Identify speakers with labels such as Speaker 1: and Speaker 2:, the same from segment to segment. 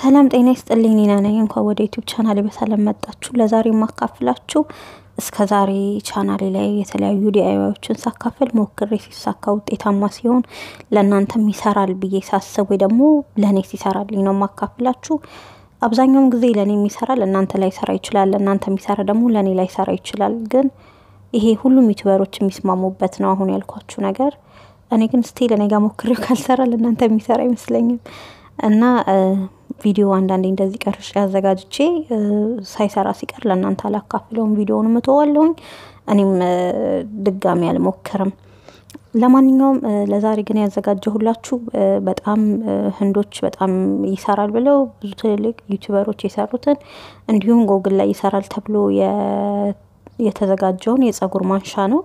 Speaker 1: ሰላም ጤና ይስጥልኝ። ኒና ነኝ። እንኳን ወደ ዩቲዩብ ቻናሌ በሰላም መጣችሁ። ለዛሬ የማካፍላችሁ እስከ ዛሬ ቻናሌ ላይ የተለያዩ ዲአይዋዮችን ሳካፍል ሞክሬ ሲሳካ ውጤታማ ሲሆን ለእናንተም ይሰራል ብዬ ሳስብ ወይ ደግሞ ለእኔ ሲሰራልኝ ነው የማካፍላችሁ። አብዛኛውን ጊዜ ለእኔ የሚሰራ ለእናንተ ላይ ሰራ ይችላል፣ ለእናንተ የሚሰራ ደግሞ ለእኔ ላይ ሰራ ይችላል። ግን ይሄ ሁሉም ዩቲዩበሮች የሚስማሙበት ነው አሁን ያልኳችሁ ነገር። እኔ ግን ስቲል እኔ ጋር ሞክሬው ካልሰራ ለእናንተ የሚሰራ አይመስለኝም እና ቪዲዮ አንዳንዴ እንደዚህ ቀርጬ አዘጋጅቼ ሳይሰራ ሲቀር ለእናንተ አላካፍለውም፣ ቪዲዮውን እተዋለሁኝ። እኔም ድጋሚ አልሞክርም። ለማንኛውም ለዛሬ ግን ያዘጋጀሁላችሁ በጣም ህንዶች በጣም ይሰራል ብለው ብዙ ትልልቅ ዩቲዩበሮች የሰሩትን እንዲሁም ጎግል ላይ ይሰራል ተብሎ የተዘጋጀውን የጸጉር ማንሻ ነው።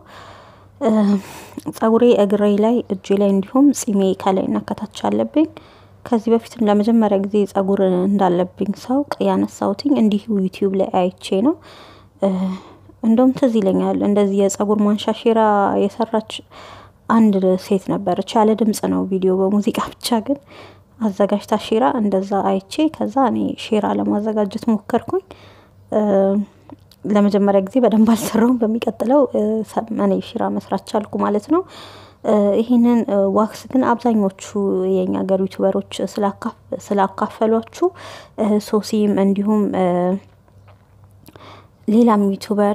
Speaker 1: ጸጉሬ እግሬ ላይ፣ እጄ ላይ እንዲሁም ጺሜ ከላይና ከታች አለብኝ። ከዚህ በፊትም ለመጀመሪያ ጊዜ ጸጉር እንዳለብኝ ሳውቅ ያነሳሁትኝ እንዲሁ ዩቲዩብ ላይ አይቼ ነው። እንደውም ትዝ ይለኛል እንደዚህ የጸጉር ማንሻ ሼራ የሰራች አንድ ሴት ነበረች። ያለ ድምጽ ነው ቪዲዮ በሙዚቃ ብቻ ግን አዘጋጅታ ሼራ እንደዛ አይቼ ከዛ እኔ ሼራ ለማዘጋጀት ሞከርኩኝ። ለመጀመሪያ ጊዜ በደንብ አልሰራውም። በሚቀጥለው እኔ ሼራ መስራት ቻልኩ ማለት ነው። ይህንን ዋክስ ግን አብዛኞቹ የኛ ሀገር ዩቱበሮች ስላካፈሏችሁ ሶሲም እንዲሁም ሌላም ዩቱበር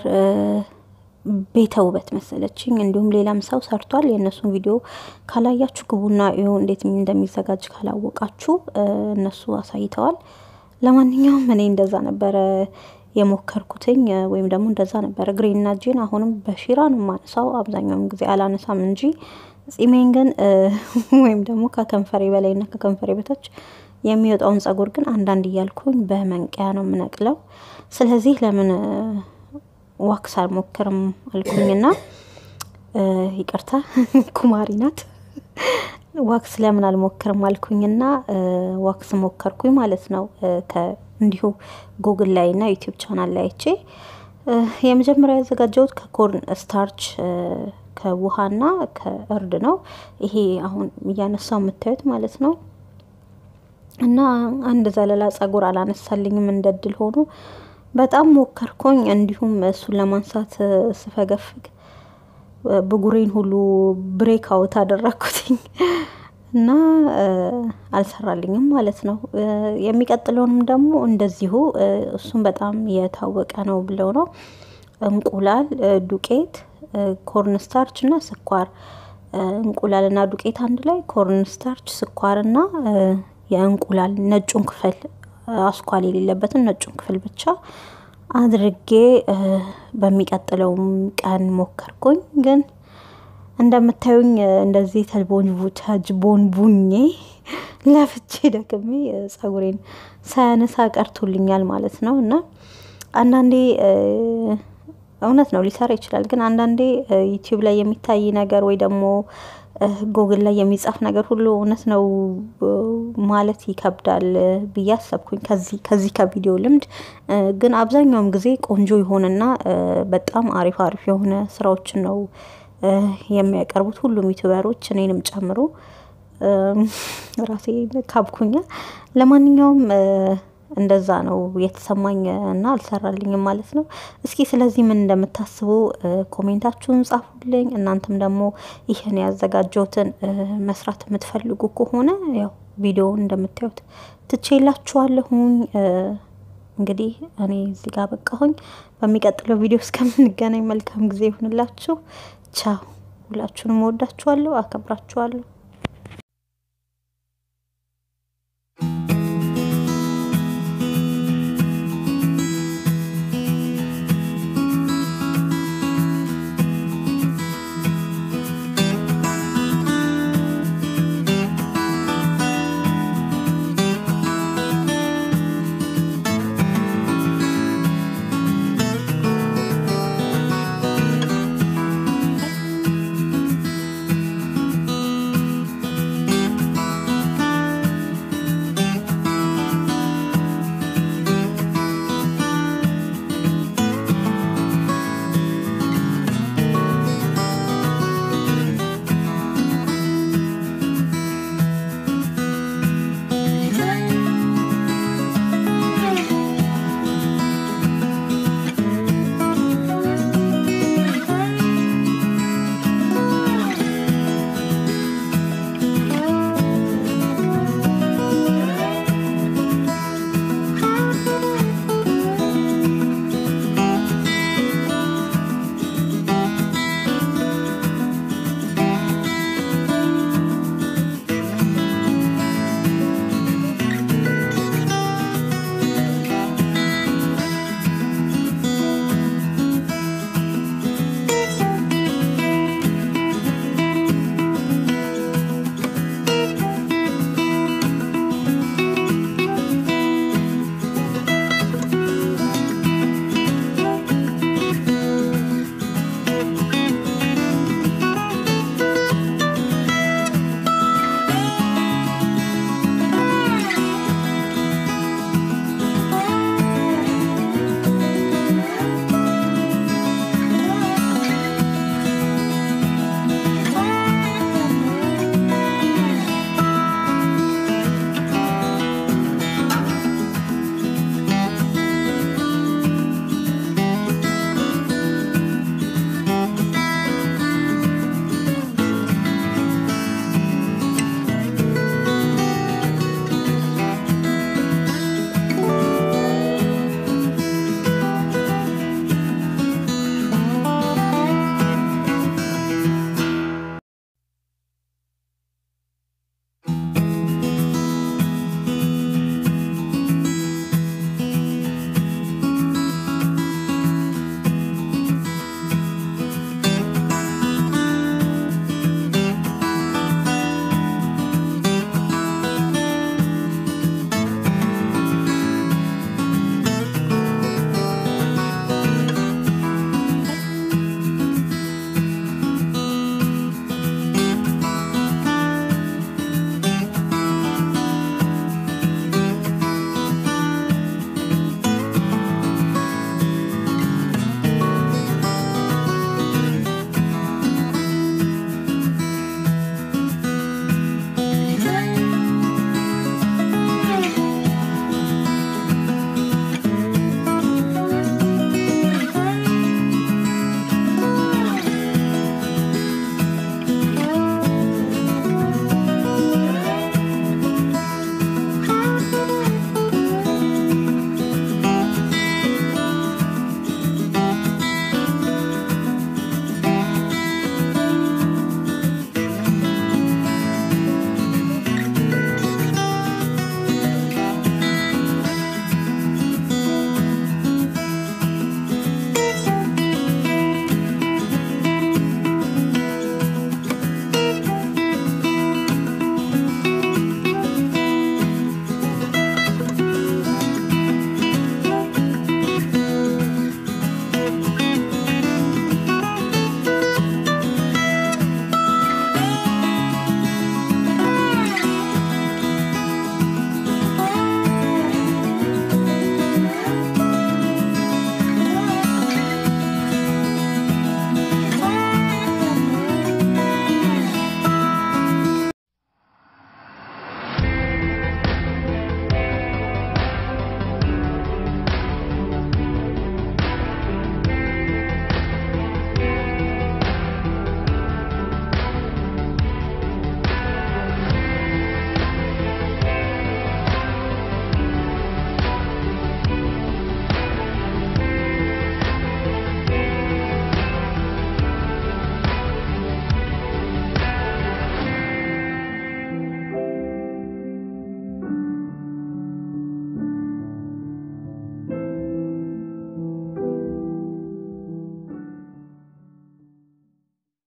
Speaker 1: ቤተ ውበት መሰለችኝ እንዲሁም ሌላም ሰው ሰርቷል። የእነሱን ቪዲዮ ካላያችሁ ግቡና ይሁ እንዴት እንደሚዘጋጅ ካላወቃችሁ እነሱ አሳይተዋል። ለማንኛውም እኔ እንደዛ ነበረ የሞከርኩትኝ ወይም ደግሞ እንደዛ ነበረ እግሬና እጄን አሁንም በሺራ ነው የማነሳው። አብዛኛውን ጊዜ አላነሳም እንጂ ጺሜን ግን ወይም ደግሞ ከከንፈሬ በላይና ከከንፈሬ በታች የሚወጣውን ጸጉር ግን አንዳንድ እያልኩኝ በመንቀያ ነው የምነቅለው። ስለዚህ ለምን ዋክስ አልሞክርም አልኩኝና ይቅርታ ኩማሪ ናት። ዋክስ ለምን አልሞክርም አልኩኝና ዋክስ ሞከርኩኝ ማለት ነው። እንዲሁ ጉግል ላይ እና ዩቲዩብ ቻናል ላይ አይቼ የመጀመሪያ ያዘጋጀሁት ከኮርን ስታርች ከውሃና ከእርድ ነው። ይሄ አሁን እያነሳው የምታዩት ማለት ነው። እና አንድ ዘለላ ጸጉር አላነሳልኝም እንደ እድል ሆኖ በጣም ሞከርኩኝ። እንዲሁም እሱን ለማንሳት ስፈገፍግ ብጉሬን ሁሉ ብሬክ አውት አደረግኩትኝ እና አልሰራልኝም ማለት ነው። የሚቀጥለውንም ደግሞ እንደዚሁ እሱም በጣም የታወቀ ነው ብለው ነው እንቁላል፣ ዱቄት፣ ኮርን ስታርች እና ስኳር እንቁላል እና ዱቄት አንድ ላይ ኮርን ስታርች፣ ስኳር እና የእንቁላል ነጩን ክፍል አስኳል የሌለበትን ነጩን ክፍል ብቻ አድርጌ በሚቀጥለውም ቀን ሞከርኩኝ። ግን እንደምታዩኝ እንደዚህ ተጅቦን ቡኜ ለፍቼ ደክሜ ጸጉሬን ሳያነሳ ቀርቶልኛል ማለት ነው። እና አንዳንዴ እውነት ነው ሊሰራ ይችላል። ግን አንዳንዴ ዩቲዩብ ላይ የሚታይ ነገር ወይ ደግሞ ጎግል ላይ የሚጻፍ ነገር ሁሉ እውነት ነው ማለት ይከብዳል ብዬ አሰብኩኝ። ከዚህ ከዚህ ከቪዲዮ ልምድ ግን አብዛኛውም ጊዜ ቆንጆ የሆነና በጣም አሪፍ አሪፍ የሆነ ስራዎችን ነው የሚያቀርቡት ሁሉም ዩቱበሮች እኔንም ጨምሮ ራሴ ካብኩኛ። ለማንኛውም እንደዛ ነው የተሰማኝ እና አልሰራልኝም ማለት ነው። እስኪ ስለዚህ ምን እንደምታስቡ ኮሜንታችሁን ጻፉልኝ። እናንተም ደግሞ ይህን ያዘጋጀሁትን መስራት የምትፈልጉ ከሆነ ያው ቪዲዮውን እንደምታዩት ትቼላችኋለሁኝ። እንግዲህ እኔ እዚህ ጋር በቃሁኝ። በሚቀጥለው ቪዲዮ እስከምንገናኝ መልካም ጊዜ ይሁንላችሁ። ቻው። ሁላችሁንም ወዳችኋለሁ፣ አከብራችኋለሁ።